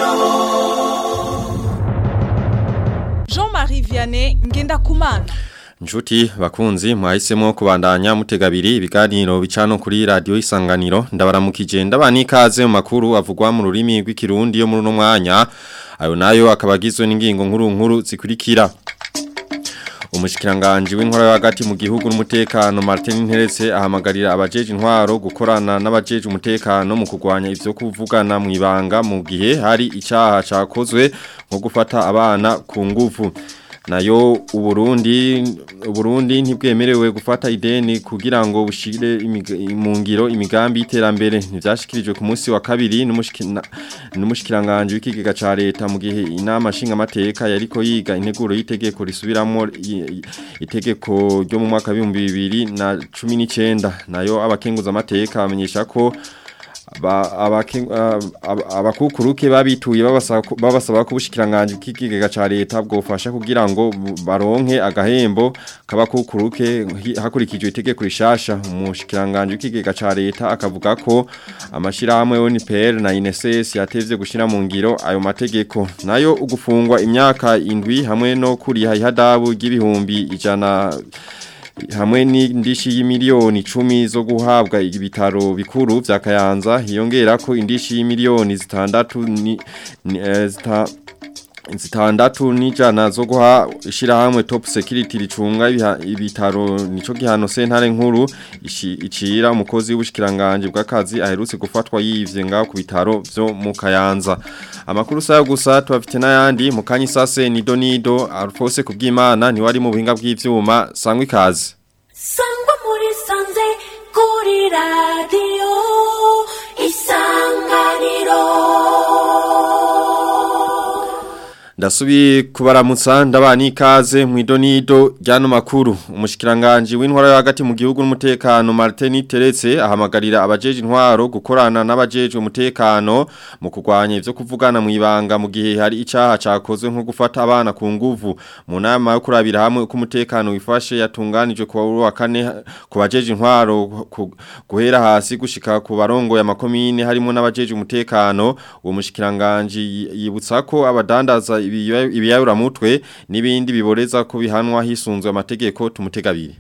Jean-Marie Vianney Ngendakumana Njuti bakunzi mwahisemo kubandanya mutegabiri ibiganiro bicano kuri radio isanganiro ndabaramukije ndabani ikaze mu makuru avugwa mu rurimi rw'ikirundi yo muri no mwanya ayo nayo akabagizwe n'ingingo nkuru nkuru zikurikira Umushikiranganje w'inkora hagati mu gihugu n'umutekano Martin Nteretse ahamagarira abajeje intwaro gukorana n'abajeje umutekano mu kugwanya ivyo kuvugana mu ibanga mu gihe hari icyaha cakozwe nko gufata abana ku nguvu nayo uburundi uburundi ntibwemerewe gufata ideni kugira ngo bushire mu ngiro imigambi y'iterambere ntivyashikirijwe ku munsi wa kabiri n'umushikiranganje w'ikigega ca leta mu gihe inama nshinga mateka yariko yiga integuro y'itegeko risubiramo itegeko ryo mu mwaka wa 2019 nayo abakenguza amateka bamenyesha ko abakukuruke babituye babasaba ko ubushikiranganje bw'ikigega ca leta bwofasha kugira ngo baronke agahembo k'abakukuruke hakurikijwe itegeko rishasha umushikiranganje w'ikigega ca leta akavuga ko amashirahamwe ONPR na INSS yatevye gushira mu ngiro ayo mategeko nayo ugufungwa imyaka indwi hamwe no kuriha ihadabu ry'ibihumbi ijana hamwe n'indishi y'imiliyoni 10 zo guhabwa ibitaro bikuru vya Kayanza hiyongera ko indishi y'imiliyoni zitandatu ni, ni eh, zita zitandatu n'ijana zo guha ishirahamwe top security ricunga ibitaro nico gihano sentare nkuru icira umukozi w'ubushikiranganje bw'akazi aherutse gufatwa yivye ngaho ku bitaro vyo mu Kayanza amakuru sayo gusa tubafite n'ayandi mu kanyisase ni donido Alphonse kubwimana ni wari mu buhinga bw'ivyuma sangwa ikaze sangwa muri sanze kuri radio isanganiro Ndasubi kubaramutsa ndabani ikaze mu idonido ryano makuru umushikiranganje w'intwara yo hagati mu gihugu n'umutekano Martin Teretse ahamagarira abajeje intwaro gukorana n'abajeje umutekano mu kugwanya ivyo kuvugana mu ibanga mu gihe hari icaha cakozwe nko gufata abana ku nguvu mu nama yo kurabira hamwe uko umutekano wifashe yatunganijwe ku wa kane ku bajeje intwaro guhera hasi gushika ku barongo ya makomine harimo n'abajeje umutekano uwo mushikiranganje yibutsa ko abadandaza ibiyayura mutwe n'ibindi biboreza ko bihanwa hisunzwe amategeko tumutegabiri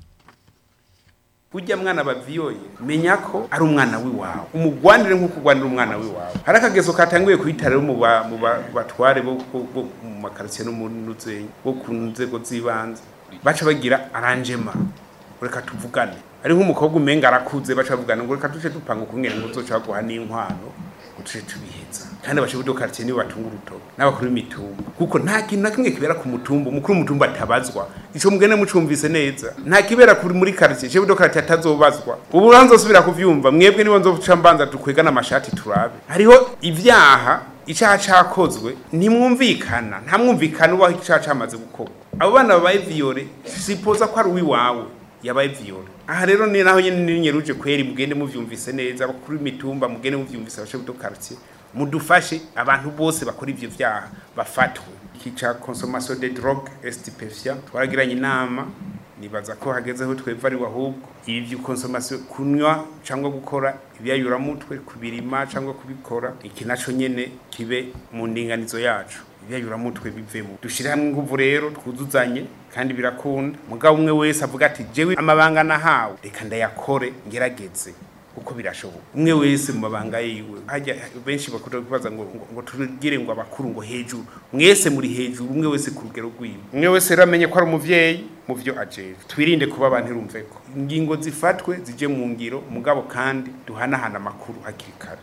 Ujya mwana baviyoye menya ko ari umwana wiwawe umugwanire nkuko ugwanira umwana wiwawe hari akagezo katanguye kuitara mu mu batware bo mu makaritiye no mu nuzenyi bo ku nzego z'ibanze baca bagira aranjema reka tuvugane ari nk'umukobwa umenga arakuze baca bavugana ngo reka tuce dupanga ukungene ngo uzoca guha n'inkwano utuce tubiheza kandi abashe budo quartier nibo batunga urutoke n'abakuru b'imitumba kuko nta kintu na kimwe kibera ku mutumba umukuru w'umutumba atabazwa ico mugene mucumvise neza nta kibera kuri muri quartier cyo budo quartier atazobazwa ubu ranzosubira kuvyumva mwebwe nibo nzoca mbanza dukwegana amashati turabe hariho ivyaha icaha cakozwe ntimwumvikana nta mwumvikana ubaho icaha camaze gukorwa abo bana babaye viole sipoza ko ari uwiwawe yabaye viole aha rero ni naho nyene ninyeruje kweri mugende muvyumvise neza bakuru imitumba mugende muvyumvise abashe buto quartier mudufashe abantu bose bakora ivyo vyaha bafatwe kica consommation de drogue stupéfiant twaragiranye inama nibaza ko hagezeho tweva ari ahubwo ibi vyo consommation kunywa cyangwa gukora ibyayura mutwe kubirima cyangwa kubikora iki naco nyene kibe mu ndinganizo yacu ibyayura mutwe bivemo dushire hamwe inguvu rero twuzuzanye kandi birakunda mugabo umwe wese avuga ati jewe amabanga nahawe reka ndayakore ngerageze uko birashoboka umwe wese mu mabanga yiwe hajya benshi bakunda kubaza ngo ngo tugire ngo abakuru ngo hejuru mwese muri hejuru umwe wese ku rugero rwiwe umwe wese rero amenye ko ari umuvyeyi mu vyo ajeje twirinde kuba abantu irumve ko ingingo zifatwe zije mu ngiro mugabo kandi duhanahana amakuru hakiri kare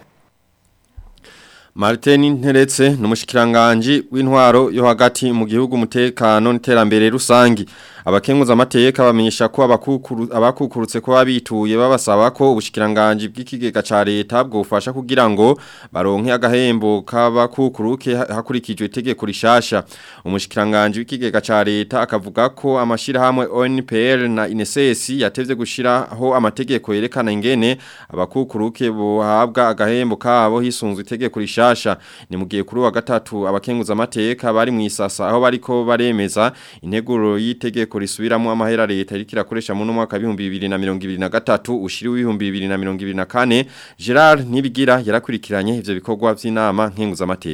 Martin Nteretse n'umushikiranganje w'intwaro yo hagati mu gihugu umutekano n'iterambere rusangi abakenguza amateka bamenyesha ko abakukuru abakukurutse ko babituye babasaba ko ubushikiranganje bw'ikigega ca leta bwofasha kugira ngo baronke agahembo k'abakukuruke hakurikijwe itegeko rishasha umushikiranganje w'ikigega ca leta akavuga ko amashira hamwe ONPR na INSS yatevye gushiraho amategeko yerekana ingene abakukuruke bohabwa agahembo kabo hisunzwe itegeko rishasha ni mugiye kuri wa gatatu abakenguza amateka bari mu isasa aho bariko baremeza integuro y'itegeko risubiramo amahera leta iriko irakoresha mu mwaka wa 2023 ushiri w'ibihumbi 2024 Gerard Nibigira yarakurikiranye ivyo bikorwa vy'inama nkenguza amateka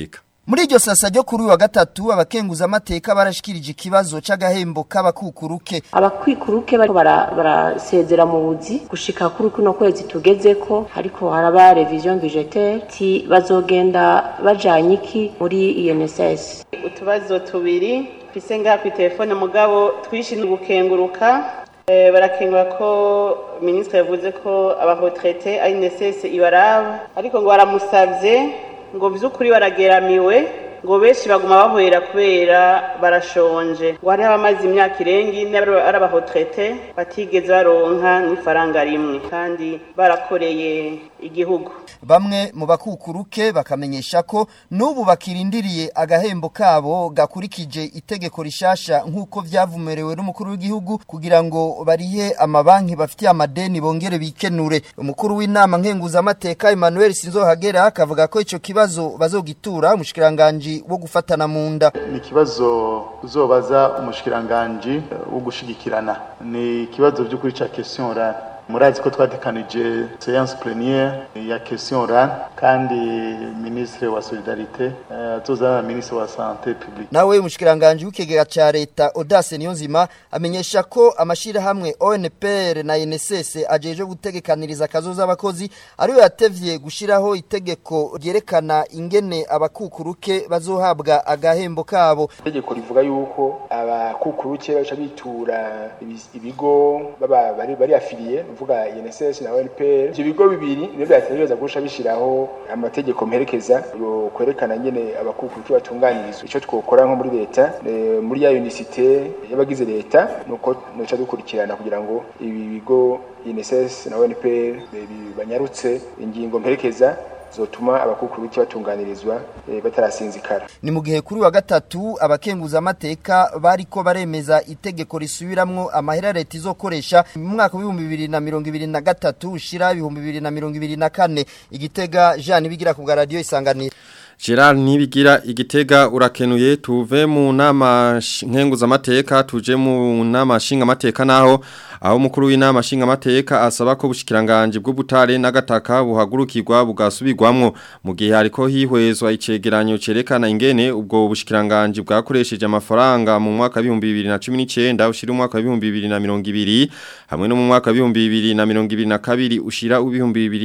Muri iryo sasa ryo kuri uyu wa gatatu abakenguza amateka barashikirije ikibazo c'agahembo k'abakukuruke abakwikuruke bariko bara- barasezera mu buzi gushika kuri kuno kwezi tugezeko ariko haraba revision budgetaire ti bazogenda bajanye iki muri INSS utubazo tubiri twise ngaha ku telefone mugabo twishimiye gukenguruka Eh, barakengura ko minisitiri yavuze ko abahotrete ari nesese ibaraba ariko ngo baramusavye ngo vy'ukuri barageramiwe ngo benshi baguma bahwera kubera barashonje ngo hariho abamaze imyaka irenga ine ari ari abahotrete batigeze baronka n'ifaranga rimwe kandi barakoreye igihugu bamwe mu bakukuruke bakamenyesha ko n'ubu bakirindiriye agahembo kabo gakurikije itegeko rishasha nk'uko vyavumerewe n'umukuru w'igihugu kugira ngo barihe amabanki bafitiye amadeni bongere bikenure umukuru w'inama nkenguzamateka Emmanuel Sinzohagera akavuga ko ico kibazo bazogitura umushikiranganji wo gufatana mu nda ni ikibazo uzobaza umushikiranganji wo gushigikirana ni ikibazo by'ukuri ca question orale murazi ko twatekanije séance plénière ya question orale kandi ministre wa solidarité eh, azozana na ministre wa santé publique nawe umushikiranganji w'ikigega ca leta Audace Niyonzima amenyesha ko amashirahamwe ONPR na NSS ajeje gutegekaniriza akazoza abakozi ariyo yatevye gushiraho itegeko ryerekana ingene abakukuruke bazohabwa agahembo kabo itegeko rivuga yuko abakukuruke baca bitura ibi- ibigo baba bari bari afiliye mvuga INSS na ONPR ivyo bigo bibiri nivyo byategereza gusha bishiraho amategeko mperekeza yo kwerekana nyene abakukuruke batunganirizwa ico twokora nko muri leta eh, muri ya unicité y'abagize leta nuko noca dukurikirana kugira ngo ibi bigo INSS na ONPR eh, bi- banyarutse ingingo mperekeza zotuma abakukuruke batunganirizwa eh, batarasinzikara ni mu gihe kuri wa gatatu abakenguza amateka bariko baremeza itegeko risubiramwo amahera leta izokoresha mu mwaka w'ibihumbi bibiri na mirongo ibiri na gatatu ushira ibihumbi bibiri na mirongo ibiri na kane igitega Jean Nibigira ku bwa radio isanganiro Gerard Nibigira igitega urakenuye tuve mu nama sh- nkenguzamateka tuje mu nama nshingamateka naho aho mukuru w'inama nshingamateka asaba ko bushikiranganje bw'ubutare n'agataka buhagurukirwa bugasubirwamwo mu gihe hariko hihwezwa icegeranyo cerekana ingene ubwo bushikiranganje bwakoresheje amafaranga mu mwaka wa 2019 ushira umwaka wa 2020 hamwe no mu mwaka wa 2022 ushira u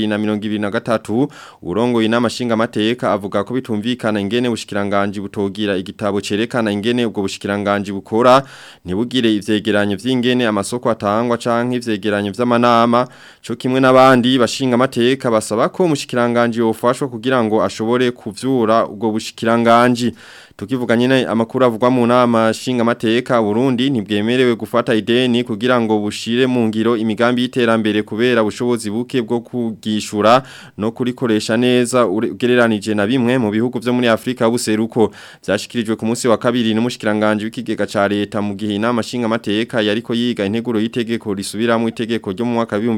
2023 urongo inama nshingamateka avuga ko bitumvikana ingene bushikiranganje butogira igitabo cerekana ingene ubwo bushikiranganje bukora ntibugire ivyegeranyo vy'ingene amasoko atangwa canke ivyegeranyo vy'amanama co kimwe n'abandi bashinga amateka basaba ko umushikiranganje yofashwa kugira ngo ashobore kuvyura ubwo bushikiranganje tukivuga nyine amakuru avugwa mu nama shinga amateka Burundi ntibwemerewe gufata ideni kugira ngo bushire mu ngiro imigambi y'iterambere kubera ubushobozi buke bwo kugishura no kurikoresha neza ugereranije na bimwe mu bihugu byo muri Afrika buseruko byashikirijwe ku munsi wa kabiri n'umushikiranganje w'ikigega ca leta mu gihe inama shinga amateka yariko yiga integuro y'itegeko risubiramo itegeko ryo mu mwaka wa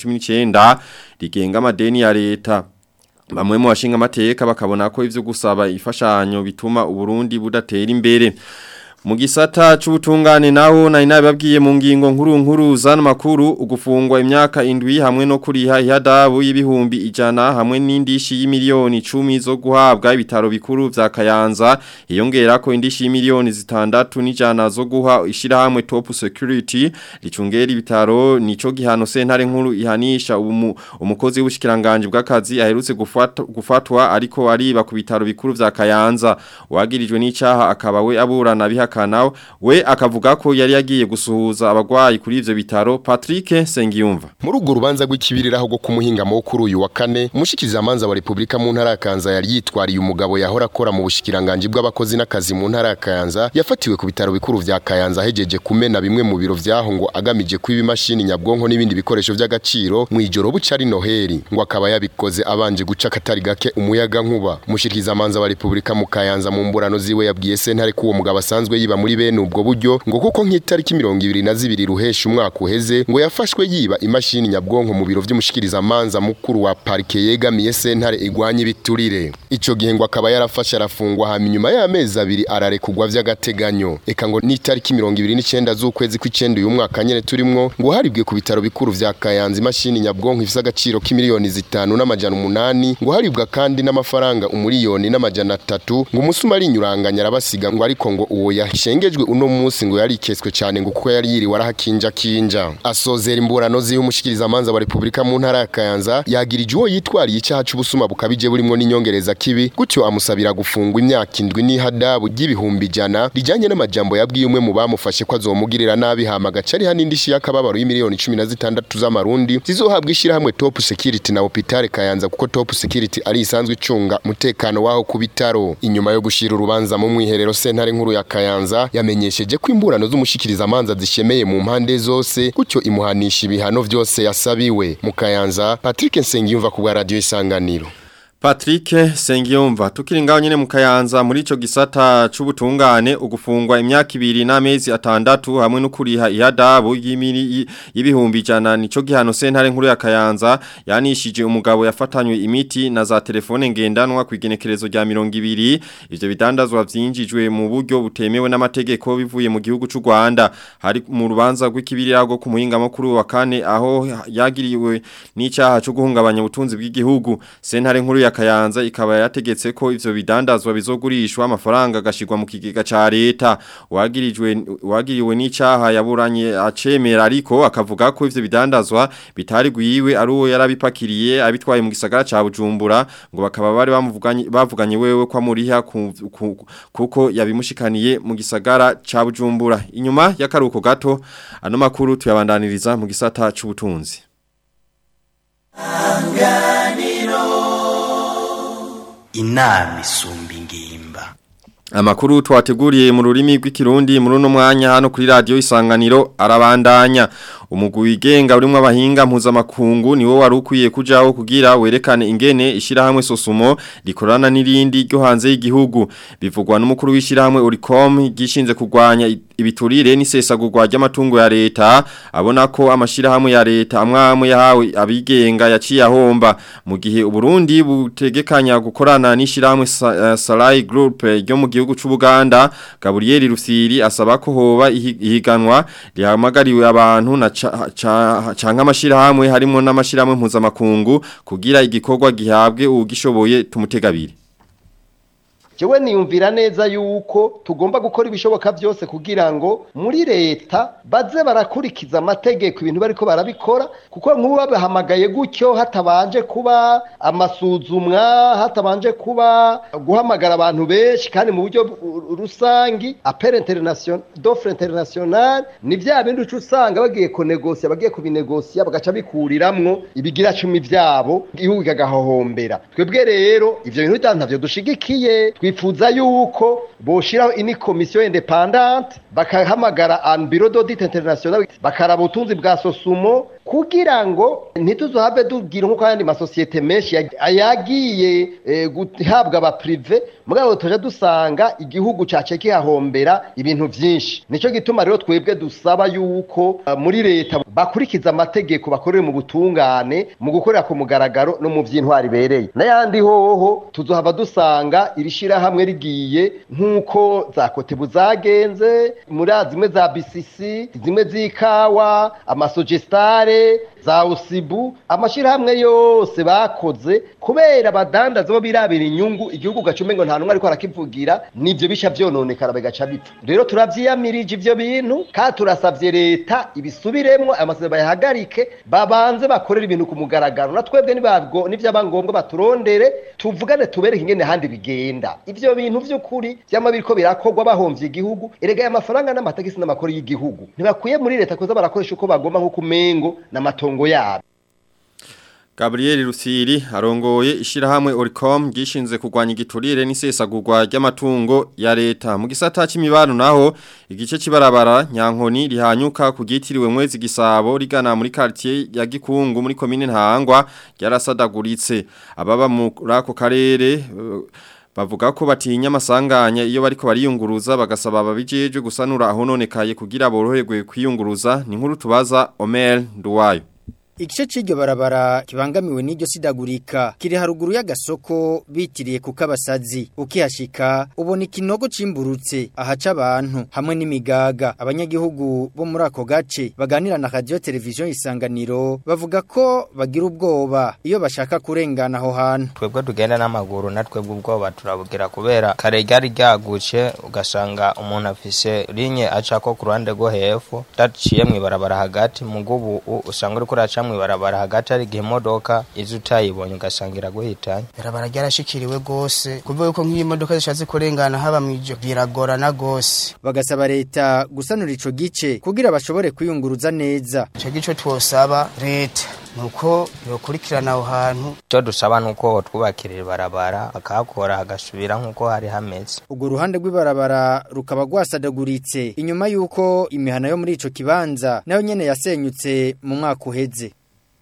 2019 rigenga amadeni ya leta Bamwe mu bashinga amateka bakabona ko ivyo gusaba ifashanyo bituma uburundi budatera imbere. Mu gisata c'ubutungane naho nari nababwiye mu ngingo nkuru nkuru zana makuru ugufungwa imyaka indwi hamwe no kuriha ihadabu y'ibihumbi ijana hamwe n'indishi y'imiliyoni 10 zo guhabwa ibitaro bikuru vya Kayanza iyongera ko indishi y'imiliyoni zitandatu n'ijana zo guha ishirahamwe Top Security ricungera ibitaro nico gihano sentare nkuru ihanisha umu, umukozi w'ubushikiranganje bw'akazi aherutse gufatwa, gufatwa ariko ariba ku bitaro bikuru vya Kayanza wagirijwe n'icaha akaba we aburana biha kanao we akavuga ko yari yagiye gusuhuza abagwayi kuri ivyo bitaro Patrick Sengiyumva muri urwo rubanza rw'ikibiriraho rwo kumuhinga mo kuri uyu wa kane umushikiriza manza wa Republika mu ntara ya Kanza yari yitwariye umugabo yahora akora mu bushikiranganje bw'abakozi n'akazi mu ntara ya Kayanza yafatiwe ku bitaro bikuru vya Kayanza hejeje kumena bimwe mu biro vyaho ngo agamije kwiba imashini nyabwonko n'ibindi bikoresho vy'agaciro mu ijoro buca ari Noheli ngo akaba yabikoze abanje guca katari gake umuyaga nkuba umushikiriza manza wa Republika mu Kayanza mu mburano ziwe yabwiye sentare ko uwo mugabo asanzwe yiba muri bene ubwo buryo ngo kuko nk'itariki mirongo ibiri na zibiri ruhesha umwaka uheze ngo yafashwe yiba imashini nyabwonko mu biro vy'umushikiriza manza mukuru wa parike yegamiye sentare igwanya ibiturire ico gihe ngo akaba yarafashe arafungwa hama inyuma y'amezi abiri ararekugwa vy'agateganyo eka ngo n'itariki mirongo ibiri n'icenda z'ukwezi kw'icenda uyu mwaka nyene turimwo ngo haribwe ku bitaro bikuru vya Kayanza imashini nyabwonko ifise agaciro k'imiliyoni zitanu n'amajana umunani ngo haribwa kandi n'amafaranga umuriyoni n'amajana atatu ngo umusuma ari inyuranganya arabasiga ngo ariko ngo uwo yashengejwe uno munsi ngo yarikeswe cane ngo kuko yari yiriwe arahakinja kinja asozera imburano zihe umushikiriza amanza wa Republika mu ntara ya Kayanza yagirije uwo yitwariye icaha c'ubusuma bukabije burimwo n'inyongereza kibi gutyo amusabira gufungwa imyaka indwi n'ihadabu ry'ibihumbi ijana rijanye n'amajambo yabwiye umwe mu bamufashe ko azomugirira nabi hama gacari hanindi shi yakababaro y'imiliyoni 16 z'amarundi zizohabwa ishirahamwe Top Security na Hopital Kayanza kuko Top Security ari isanzwe icunga mutekano waho ku bitaro inyuma yo gushira urubanza mu mwiherero sentare nkuru ya Kayanza yamenyesheje ko imburano z'umushikiriza amanza zishemeye mu mpande zose gutyo imuhanisha ibihano vyose yasabiwe mu Kayanza Patrick Nsengiyumva ku bwa radio isanganiro Patrick Sengiyumva tukiri ngaho nyene mu Kayanza muri ico gisata c'ubutungane ugufungwa imyaka ibiri n'amezi atandatu hamwe no kuriha ihadabu y'imiri y'ibihumbi jana nico gihano sentare nkuru ya Kayanza yanishije umugabo yafatanywe imiti na za telefone ngendanwa kwigenekerezo rya 200 ivyo bidandazwa vyinjijwe mu buryo butemewe n'amategeko bivuye mu gihugu c'u Rwanda hari mu rubanza rw'ikibirirago ku muhinga makuru wa kane aho yagiriwe n'icaha cyo guhungabanya ubutunzi bw'igihugu sentare nkuru ya Kayanza ikaba yategetse ko ivyo bidandazwa bizogurishwa amafaranga agashirwa mu kigega ca leta wagirijwe wagiriwe n'icaha yaburanye acemera ariko akavuga ko ivyo bidandazwa bitari gwiwe ari uwo yarabipakiriye abitwaye mu gisagara ca Bujumbura ngo bakaba bari bamuvuganye bavuganye wewe kwa muriha kuko yabimushikaniye mu gisagara ca Bujumbura inyuma y'akaruko gato ano makuru tuyabandaniriza mu gisata c'ubutunzi inama isumba ingimba Amakuru twateguriye mu rurimi rw'ikirundi muri uno mwanya hano kuri radio isanganiro arabandanya umugwi wigenga urimo abahinga mpuzamakungu niwo wari ukwiye kujaho kugira werekane ingene ishirahamwe sosumo rikorana n'irindi ryo hanze y'igihugu bivugwa n'umukuru w'ishirahamwe Oricom gishinze kurwanya ibiturire n'isesagurwa ry'amatungo ya leta abona ko amashirahamwe ya leta amwamwe yahawe abigenga yaciye ahomba mu gihe uburundi butegekanya gukorana n'ishirahamwe Salai Group ryo mu gihugu c'u Buganda Gabriel Rusiri asaba ko hoba ihiganwa rihamagariwe abantu na canka amashirahamwe harimo n'amashirahamwe mpuzamakungu kugira igikorwa gihabwe ugishoboye tumutegabire jewe niyumvira neza yuko tugomba gukora ibishoboka byose kugira ngo muri leta baze barakurikiza amategeko ibintu bariko barabikora kuko nk'ubu babahamagaye gutyo hatabanje kuba amasuzumwa hatabanje kuba guhamagara abantu benshi kandi mu buryo rusangi apere international d'offre international ni vya bindi uca usanga bagiye kunegosia bagiye kubinegosia bagaca bikuriramwo ibigira cumi vyabo igihugu kagahohombera twebwe rero ivyo bintu ntavyo dushigikiye twifuza yuko boshiraho ini komisiyo independante bakahamagara an bureau d'audit international bakaraba ubutunzi bwa sosumo kugira ngo ntituzohave tugira nk'uko ayandi masosiyete menshi yagiye guhabwa aba prive mugabo tuje dusanga igihugu cace kihahombera ibintu vyinshi nico gituma rero twebwe dusaba yuko muri leta bakurikiza amategeko bakorere mu butungane mu gukorera ku mugaragaro no mu vy'intwari bereye n'ayandi hoho tuzohava dusanga irishira hamwe rigiye nk'uko za kotebu zagenze muri zimwe za BCC zimwe z'ikawa amasogestare za usibu amashirahamwe yose bakoze kubera abadandaza bo birabira inyungu igihugu gacume ngo nta numwe ariko arakivugira nivyo bisha vyononekara bigaca bipfa rero turavyiyamirije ivyo bintu kandi turasavye leta ibisubiremwo aya masezerano bayahagarike babanze bakorera ibintu ku mugaragaro na twebwe nivyaba ngombwa baturondere tuvugane tubereke ingene handi bigenda ivyo bintu vy'ukuri vyama biriko birakorwa bahomvye igihugu erega aya mafaranga n'amategisi n'amakoro y'igihugu ntibakwiye muri leta kuza barakoresha uko bagomba nk'uko umengo n'amatongo yabo Gabriel Rusiri arongoye ishirahamwe Oricom gishinze kurwanya igiturire n'isesagurwa ry'amatungo ya leta mu gisata c'imibano naho igice kibarabara nyankoni rihanyuka kugitiriwe mwezi gisabo rigana muri quartier ya Gikungu muri commune Ntahangwa ryarasadaguritse ababa muri ako karere uh, bavuga ko batinya amasanganya iyo bariko bariyunguruza bagasaba ababijeje gusanura aho nonekaye kugira boroherwe kwiyunguruza ni nkuru tubaza Omer Nduwayo Igice c'iryo barabara kibangamiwe n'iryo sidagurika kiri haruguru y'agasoko bitiriye ku kabasazi ukihashika ubona ikinogo cimburutse ahaca abantu hamwe n'imigaga abanyagihugu bo muri ako gace baganira na radio television isanganiro bavuga ko bagira ubwoba iyo bashaka kurengana aho hantu twebwe tugenda n'amaguru natwebwe ubwoba turabugira kubera kare ryari ryaguce ugasanga umuntu afise linye acako ku ruhande rwo hepfo daciye mw'ibarabara hagati mugubu usanga uriko uraca mw'ibarabara hagati hari igihe imodoka izo utayibonye ugasanga iraguhitanye barabara ryarashikiriwe gose kuvuga yuko nk'iyo imodoka zishatse kurengana haba mw'ijoro biragorana gose bagasaba leta gusanura ico gice kugira bashobore kwiyunguruza neza ico gice twosaba leta nuko yokurikirana aho hantu icyo dusaba nuko twubakirira ibarabara bakahakora hagasubira nk'uko hari hameze urwo ruhande rw'ibarabara rukaba rwasadaguritse inyuma y'uko imihana yo muri ico kibanza nayo nyene yasenyutse mu mwaka uheze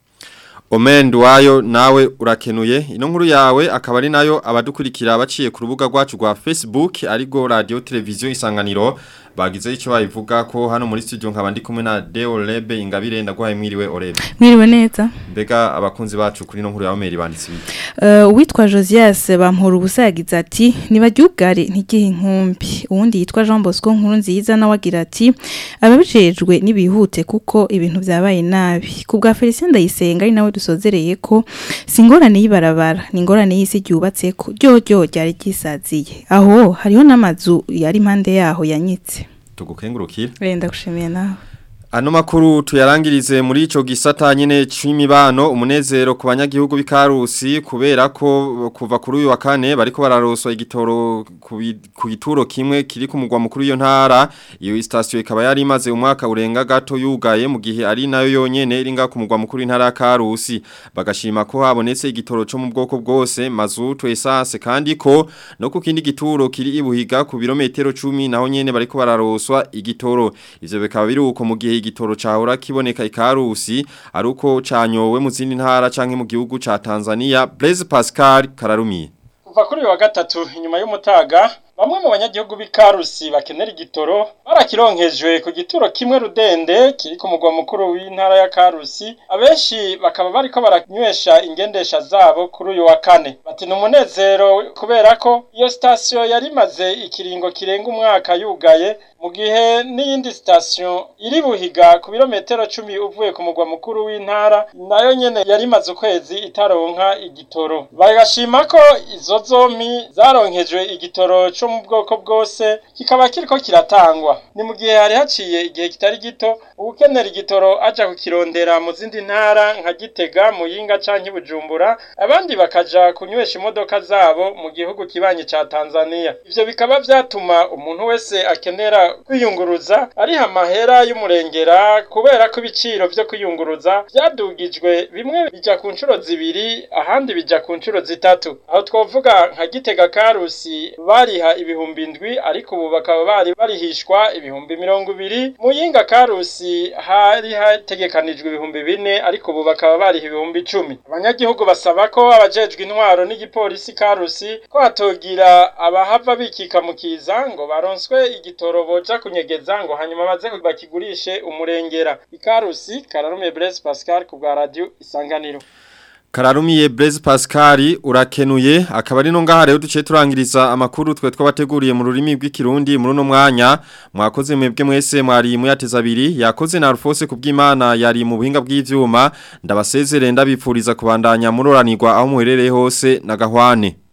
Omendu wayo nawe urakenuye ino nkuru yawe akaba ari nayo abadukurikira baciye ku rubuga rwacu rwa Facebook arigo radio televiziyo isanganiro bagize icyo bayivuga ko hano muri studio nkaba ndi kumwe na Deo Lebe ingabire ndagwaye mwiriwe Orebe Mwiriwe neza mbega abakunzi bacu kuri no nkuru ya Omeri banditse biki Uh, uwitwa Josias bampora ubusa yagize ati nibaryubware ntigihe inkumbi uwundi yitwa Jean Bosco nkuru nziza nawe agira ati ababijejwe nibihute kuko ibintu byabaye nabi kubwa Felicien Ndayisenga ari nawe dusozereye ko singorane yibarabara ni ingorane y'isi ryubatse ko ryo ryo ryari gisaziye aho hariho n'amazu yari impande yaho yanyitse tugukengurukira Wenda gushimiye nawe Ano makuru tuyarangirize muri ico gisata nyene c'imibano umunezero ku banyagihugu b'ikarusi kubera ko kuva kuri uyu wa kane bariko bararoswa igitoro ku gituro kimwe kiri ku mugwa mukuru iyo ntara iyo station ikaba yari imaze umwaka urenga gato yugaye mu gihe ari nayo yonyene iringa ku mugwa mukuru intara ya Karusi bagashima ko habonetse igitoro cyo mu bwoko bwose mazutu essence kandi ko no ku kindi gituro kiri ibuhiga ku birometero 10 naho nyene bariko bararoswa igitoro ivyo bikaba biri uko mu gihe igitoro cahora kiboneka ikarusi aruko canyowe mu zindi ntara canke mu gihugu ca Tanzania Blaise Pascal Kararumi kuva kuri wa gatatu inyuma y'umutaga bamwe mu banyagihugu b'ikarusi bakenera igitoro barakironkejwe ku gituro kimwe rudende kiri ku mugwa mukuru w'intara ya karusi abenshi bakaba bariko baranywesha ingendesha zabo kuri uyu wa kane bati ni umunezero kubera ko iyo sitasiyo yari imaze ikiringo kirenga umwaka yugaye mu gihe n'iyindi sitasiyo iri buhiga ku birometero cumi uvuye ku mugwa mukuru w'intara nayo nyene yari imaze ukwezi itaronka igitoro bagashima ko izo zompi zaronkejwe igitoro co mu bwoko bwose kikaba kiriko kiratangwa ni mu gihe hari haciye igihe kitari gito ubukenera igitoro aja kukirondera mu zindi ntara nka Gitega Muyinga canke Bujumbura abandi bakaja kunywesha imodoka zabo mu gihugu kibanye ca Tanzania ivyo bikaba vyatuma umuntu wese akenera kwiyunguruza ariha amahera y'umurengera kubera ko ibiciro vyo kwiyunguruza vyadugijwe bimwe bija ku nshuro zibiri ahandi bija ku nshuro zitatu aho twovuga nka Gitega Karusi bariha ibihumbi indwi ariko ubu bakaba bari barihishwa ibihumbi mirongo ibiri muyinga karusi hari hategekanijwe ibihumbi bine ariko ubu bakaba bariha ibihumbi icumi abanyagihugu basaba ko abajejwe intwaro n'igipolisi karusi ko hatogira abahava bikika mu kiza ngo baronswe igitoro boja kunyegeza ngo hanyuma baze bakigurishe umurengera ikarusi kararume Blaise Pascal ku bwa radio isanganiro Kararumiye Blaise Pascal urakenuye akaba ari no ngaha rero duce turangiriza amakuru twe twabateguriye mu rurimi rw'ikirundi muri no mwanya mwakoze mwebwe mwese mwari muyateza abiri yakoze na Alphonse kubw'Imana yari mu buhinga bw'ivyuma ndabasezere ndabipfuriza kubandanya muroranirwa aho muherereye hose na gahwane